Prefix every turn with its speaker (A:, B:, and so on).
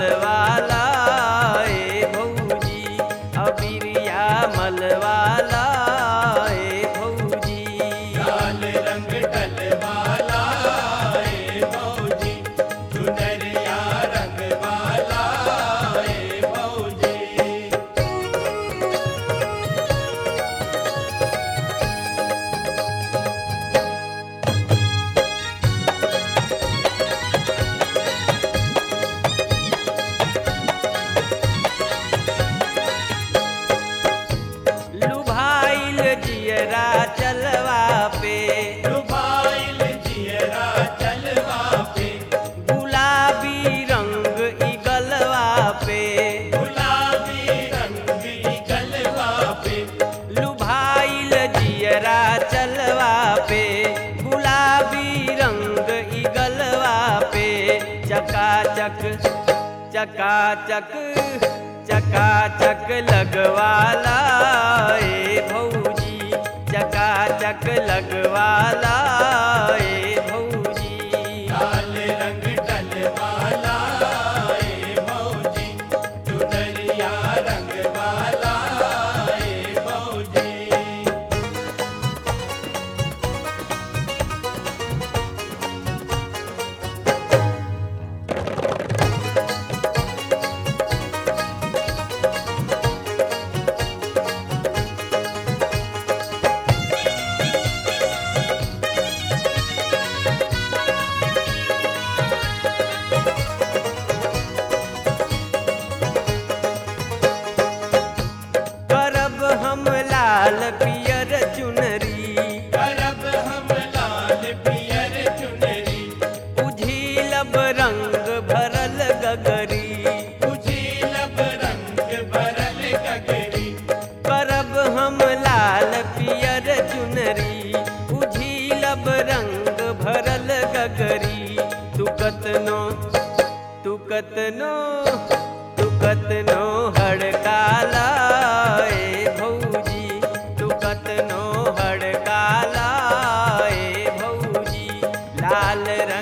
A: मलवाला ए भौजी अबिरिया मलवाला ए भौजी
B: लाल रंग डलवाला ए मौजी चुनरिया रंगवाला ए मौजी
A: लुभाइल जियरा चलवा पे
B: लुभाइल जियरा चलवा पे
A: गुलाबी रंग ई गलवा पे
B: गुलाबी रंग गलवा पे
A: लुभाइल जियरा चलवा पे गुलाबी रंग ई गलवा पे चकाचक चकाचक चकाचक लगवाला ए भौजी चकाचक लगवाला ए भौजी
B: लाल रंग डलवाला ए मौजी चुनरिया रंगवाला ए मौजी
A: करब हम लाल पियर चुनरी
B: करब हम लाल पियर चुनरी
A: उझिलब रंग भरल गगरी
B: उजीलब रंग भरल गगरी
A: करब हम लाल पियर चुनरी उझिलब रंग भरल गगरी तू कतनो तू कतनो तू कतनो हड़काला ए भौजी तू कतनो हड़काला ए भौजी लाल रंग